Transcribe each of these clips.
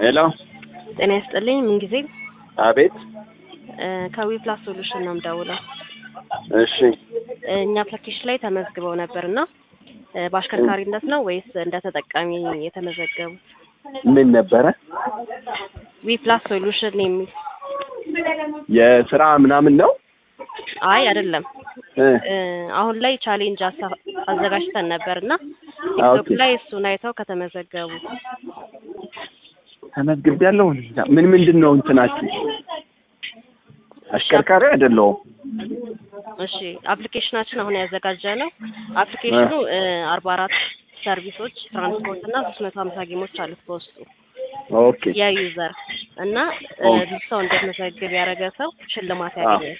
ሄሎ ጤና ይስጥልኝ። ምንጊዜ አቤት ከዊፕላስ ሶሉሽን ነው የምደውለው። እሺ እኛ አፕሊኬሽን ላይ ተመዝግበው ነበር እና በአሽከርካሪነት ነው ወይስ እንደ ተጠቃሚ የተመዘገቡት? ምን ነበረ ዊፕላስ ሶሉሽን የሚል የስራ ምናምን ነው አይ አይደለም። እ እ አሁን ላይ ቻሌንጅ አሳ- አዘጋጅተን ነበር እና ኦኬ። ቲክቶክ ላይ እሱን አይተው ከተመዘገቡ ተመዝግቤያለሁ ምን ምንድን ነው እንትናችሁ አሽከርካሪ አይደለሁም እሺ አፕሊኬሽናችን አሁን ያዘጋጀ ነው። አፕሊኬሽኑ አርባ አራት ሰርቪሶች ትራንስፖርት እና ሶስት መቶ ሀምሳ ጌሞች አሉት በውስጡ ኦኬ የዩዘር እና እ ኦኬ። ብዙ ሰው እንዲመዘግብ ያደረገ ሰው ሽልማት ያገኛል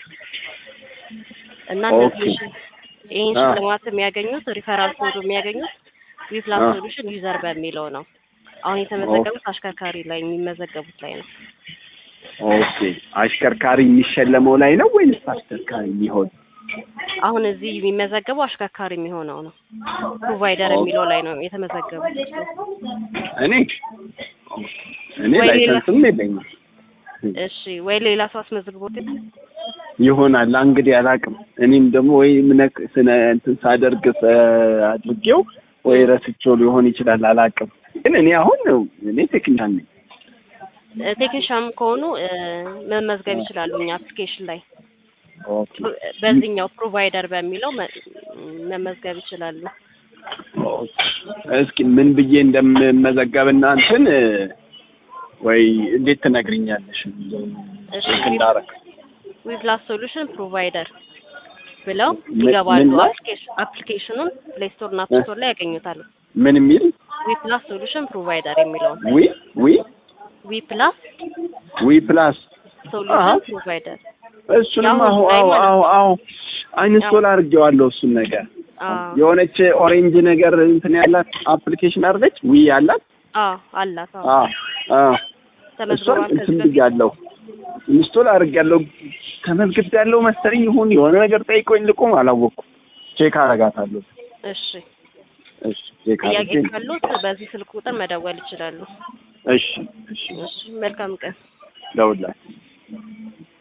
እና ኦኬ። እነዚህ ሽ- ይህን አ። ሽልማት የሚያገኙት ሪፈራል ኮዱ የሚያገኙት ዊፕላስ አ። ሶሉሽን ዩዘር በሚለው ነው። አሁን የተመዘገቡት አሽከርካሪ ላይ የሚመዘገቡት ላይ ነው። ኦኬ አሽከርካሪ የሚሸለመው ላይ ነው ወይስ አሽከርካሪ የሚሆን አሁን እዚህ የሚመዘገበው አሽከርካሪ የሚሆነው ነው። ፕሮቫይደር ኦኬ። የሚለው ላይ ነው የተመዘገቡት። እኔ እኔ ወይ ሌላ- ላይሰንስም የለኝም እሺ ወይ ሌላ ሰው አስመዝግቦት ይሆን? ይሆናል እንግዲህ አላውቅም። እኔም ደግሞ ወይ ምነክ ስነ እንትን ሳደርግ ሰ- አድርጌው ወይ ረስቼው ሊሆን ይችላል አላውቅም። ግን እኔ አሁን እኔ ቴክኒሻን ነኝ። እ ቴክኒሻም ከሆኑ እ መመዝገብ ይችላሉ። እኛ አፕሊኬሽን ላይ ኦኬ በዚህኛው ፕሮቫይደር በሚለው መ- መመዝገብ ይችላሉ። ኦኬ። እስኪ ምን ብዬ እንደምመዘገብና እንትን እ፣ ወይ እንዴት ትነግሪኛለሽ? እሺ ቼክ እንዳረግ ዊፕላስ ሶሉሽን ፕሮቫይደር ብለው ምን- ይገባሉ። ምን ላይ? አፕሊኬሽን አፕሊኬሽኑን ፕሌይ ስቶር እና አፕ እ? ስቶር ላይ ያገኙታል። ምን የሚል ዊፕላስ ሶሉሽን ፕሮቫይደር የሚለውን ዊ ዊ ዊፕላስ ዊ ፕላስ አሃ። ሶሉሽን ፕሮቫይደር እሱንም ያው አሁ ላይ አሁ ማለት አሁ አሁ አይንስቶል አድርጌዋለሁ እሱን ነገር አዎ የሆነች ኦሬንጅ ነገር እንትን ያላት አፕሊኬሽን አድርገች ዊ ያላት አዎ አላት። አዎ አ አ እሷን ተመዝግቧል እንትን ከዚህ በፊት ብያለሁ ኢንስቶል አድርጌያለሁ ተመዝግቤያለሁ መሰለኝ ይሁን የሆነ ነገር ጠይቆኝ ልቁም አላወቅኩም ቼክ አረጋታለሁ እሺ እሺ ቼክ ጥያቄ አድርጌ ካሉት በዚህ ስልክ ቁጥር መደወል ይችላሉ። እሺ እሺ እሺ መልካም ቀን። ደውልላችሁ